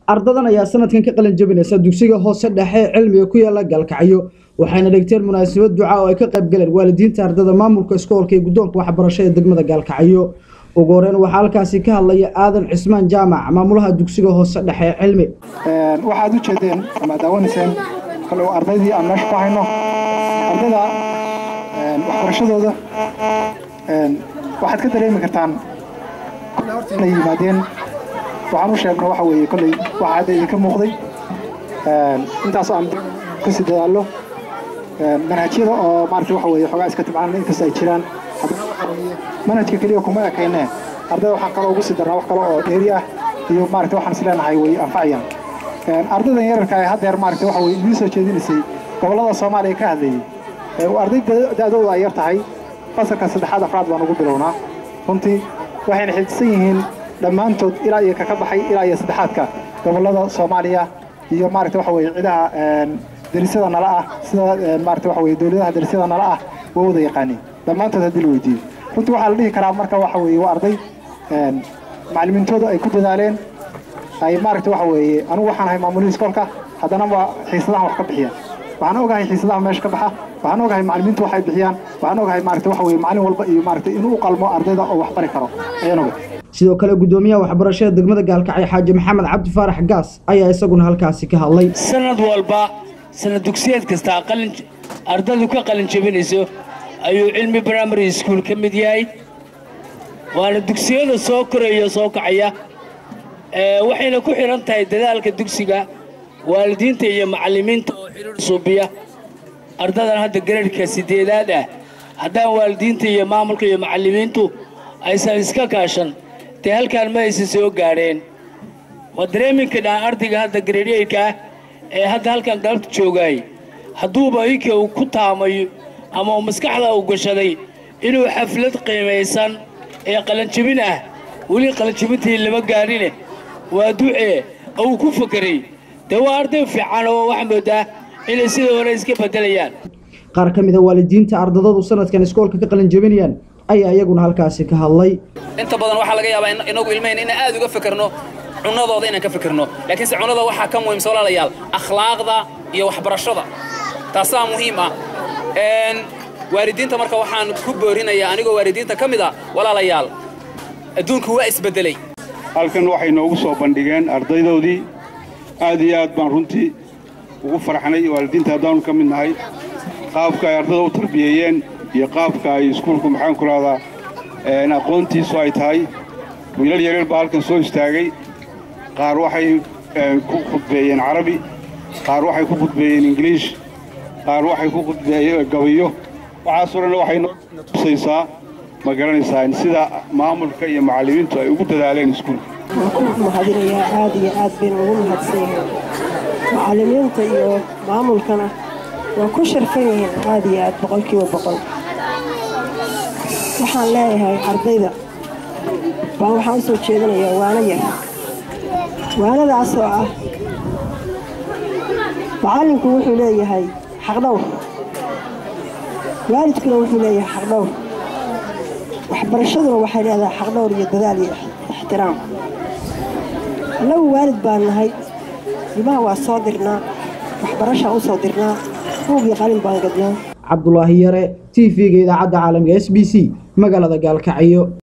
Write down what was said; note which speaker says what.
Speaker 1: ardadan ayaa sanadkan ka qalin jabinaysa dugsiga hoose dhexe ee cilmiga ku yaala gaalkacyo waxayna dhigteen munaasabad duca oo ay ka qayb galeen waalidiinta ardada maamulka iskoolka iyo guddoonka waxbarasho ee degmada gaalkacyo ugu horeyn waxaa halkaasi ka hadlaya aadan cismaan jaamac maamulaha dugsiga hoose dhexe ee cilmi
Speaker 2: waxaad u jeedeen ama daawanayseen kale ardaydii aan meesha ku hayno ardayda waxbarashadooda waxaad ka dareemi kartaan kole horta inay yimaadeen waxaan u sheegno waxa weeye kolley waxa hadda idinka muuqday intaas aan kasii dadaallo manhajyada oo maarata waxa weeye xoogaa iska tibcaan inkasta ay jiraan haddana waxa weeye manhajka keliya kuma ekayne ardayda waxaan kaloo ugu sii darnaa wax kale oo dheeri ah iyo maarata waxaan is leenahay way anfacayaan ardaydan yararka ee haddeer maarata waxa weye idiin soo jeedinaysay gobollada soomaaliya ka hadlayay arday da-dooda ay yar tahay fasalka saddexaad afraad baan ugu bilownaa runtii waxayna xifdisan yihiin dhammaantood ilaa iyo kaka baxay ilaa iyo saddexaadka gobollada soomaaliya iyo maarata waxa weye cidaha darisyada nala ah sida maarata waxa weye dowladaha darisyada nala ah waa wada yaqaaniin dhammaantood haddii la weydiiyo runtii waxaa la dhihi karaa marka waxa weeye waa arday macallimiintooda ay ku dadaaleen ay maaragta waxa weeye anigu waxaan ahay maamulihii iskoolka haddana waa xiisadahan wax ka bixiya waxaan ogahay xiisadaha meesha ka baxa waxaan ogahay macallimiintu waxay bixiyaan waxaan ogahay maarata waxa weye macallin walba iyo maarata inuu u qalmo ardayda oo wax bari karo ayaan ogay
Speaker 1: sidoo kale guddoomiyaha waxbarashada degmada gaalkacyo xaaji maxamed cabdi faarax gaas ayaa isaguna halkaasi ka hadlay
Speaker 3: sanad walba sanad dugsiyeed kastaa qalin ardadu ka qalin jabinayso ayuu cilmi primary school ka mid yahay waana dugsiyada soo koraya soo kacaya waxayna ku xidhan tahay dadaalka dugsiga waalidiinta iyo macallimiinta oo xidhiir suubiya ardadan hadda gareerhka sideedaad ah haddaan waalidiinta iyo maamulka iyo macallimiintu aysan iska kaashan dee halkaan ma aysan soo gaadheen waa dareeminka dhaan ardayga hadda gareeryeerka ah ee hadda halkan galabta joogaay hadduuba ika uu ku taamayo ama uu maskaxda u gashaday inuu xaflad qiimaysan ee qalanjabin ah weli qalanjabintii lama gaadhine waa ducee uu ku fakeray dee waa arday fiican oo waxaa moodaa inay sidai hore iska beddelayaan
Speaker 1: qaar ka mida waalidiinta ardadadu sanadkan iskoolka ka qalin jabinayaan ayaa iyaguna halkaasi ka hadlay
Speaker 4: inta badan waxaa laga yaabaa inagu ilmayn inaan aad uga fikirno cunadooda inaan ka fikirno laakiinse cunada waxaa ka muhiimsa walaalayaal akhlaaqda iyo waxbarashada taasaa muhiim ah waalidiinta marka waxaan ku boorinayaa anigoo waalidiinta ka mid a walaalayaal adduunku waa isbeddelay
Speaker 5: halkan waxay noogu soo bandhigeen ardaydoodii aad iyo aad baan runtii ugu farxnay waalidiinta haddaanu ka mid nahay qaabka ay ardada u tarbiyeeyeen iyo qaabka ay iskuulku maxaan ku rahdaa aqoontiisu ay tahay wiilal yaryar baa halkan soo istaagay qaar waxay ku khudbeeyeen carabi qaar waxay ku khudbeeyeen ingiliish qaar waxay ku khudbeeyeen gabayo waxaasoo dhan waxay noo tusaysaa ma garanaysaa in sida maamulka iyo macallimiintu ay ugu dadaaleen iskuulka
Speaker 6: waan ku mahadinayaa aad iyo aad bayna ugu mahadsan yihiin macallimiinta iyo maamulkana waa ku sharfan yihiin aad iyo aad boqolkiiba boqol waxaan leeyahay ardayda baan waxaan u soo jeedinayaa waano yar waanadaas oo ah macallinku wuxuu leeyahay xaqdhowr waalidkuna wuxuu leeyahay xaqdhowr waxbarashaduna waxay leedahay xaqdhowr iyo dadaal iyo ixtiraam annagu waalid baan nahay ilmaha waa soo dirnaa waxbarashaan u soo dirnaa buug iyo qalin baan gadnaa
Speaker 1: cabdulaahi yare t v-ga idaacadda caalamiga s b c magaalada gaalkacyo